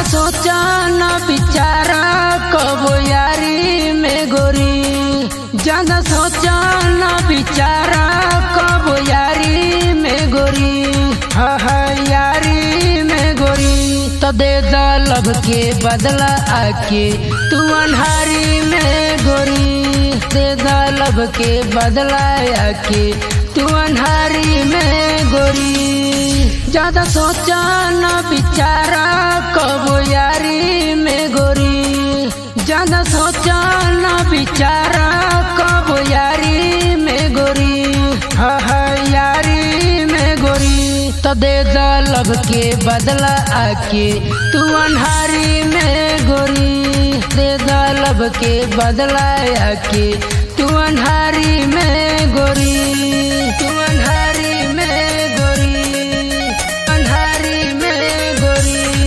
सोचा न बिचारा कबो यारी में गोरी ज्यादा सोचा न बिचारा कबो यारी में गोरी हा हा यारी में गोरी तो दे दा लब के बदला आके तू अनहारी में गोरी दे दा लब के बदला आके तू अनहारी में गोरी ज्यादा सोचा न बिचारा कबो यारी में गोरी ज्यादा सोचा न बिचारा कबो यारी में गोरी हा हा यारी में गोरी तो दे दा लब के बदला आके तू अनहारी में गोरी दे दा लब के बदला आके तू अनहारी में गोरी तू अनहारी में गोरी अनहारी में गोरी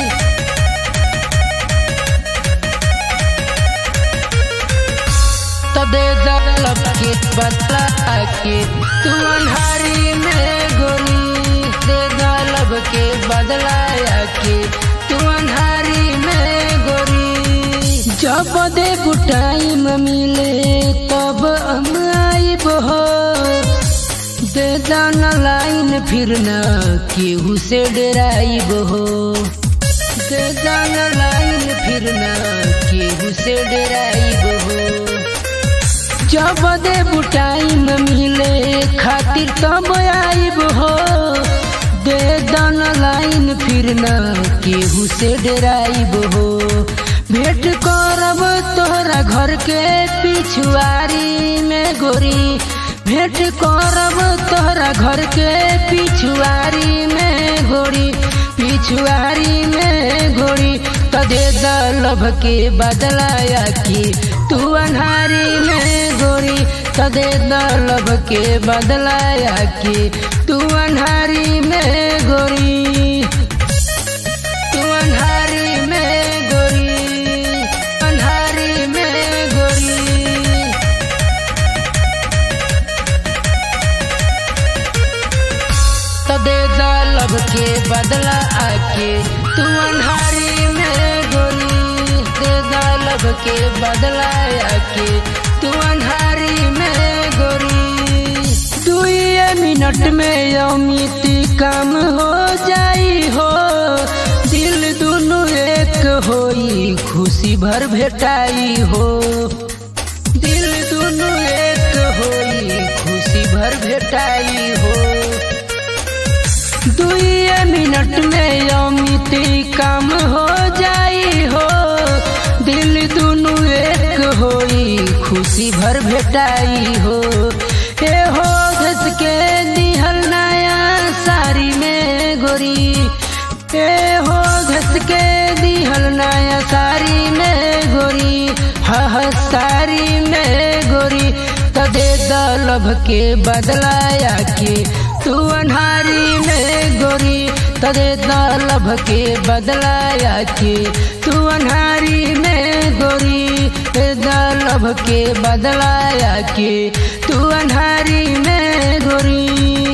तबे दलब के बदला के तू अनहारी में गोरी दे दलब के बदला के तू अनहारी में गोरी जब दे बुटाई में मिले तब हम आइब हो दे दाना लाइन फिर न केहू से डराइब हो दे दाना लाइन फिर न केहू से डराइब हो जब दे बुटाई में मिले खातिर तब आइब हो दे दान लाइन फिर न केहू से डराइब हो भेंट करब तोहरा घर के पिछुआरी में गोरी भेंट करब तोहरा घर के पिछुआरी में गोरी पिछुआरी में गोरी तदे दलब के बदलाया की तू अनहारी में गोरी तदे दलब के बदलाया की तू अनहारी में गोरी तू अनहारी में गोरी अनहारी में गोरी तदे दलब के बदला आके तू अनहारी में गोरी दे दलब के बदला आके तू अनहारी में गोरी दुए मिनट में अमिती काम हो जाई हो दिल दुनु एक होई खुशी भर भेटाई हो दिल दुनु एक होई खुशी भर भेटाई हो दुए मिनट में अमिती काम हो जाई हो दिल दुनु एक होई खुशी भर भेटाई हो हे हो घस के दिहल नया साड़ी में गोरी हे हो घस के दिहल नया साड़ी में गोरी हा हा साड़ी में गोरी तदे दलब के बदलाया के तू अनहारी में गोरी तदे दलब के बदलाया के तू अनहारी में गोरी ते दलब के बदलाया के तू अनहारी में गोरी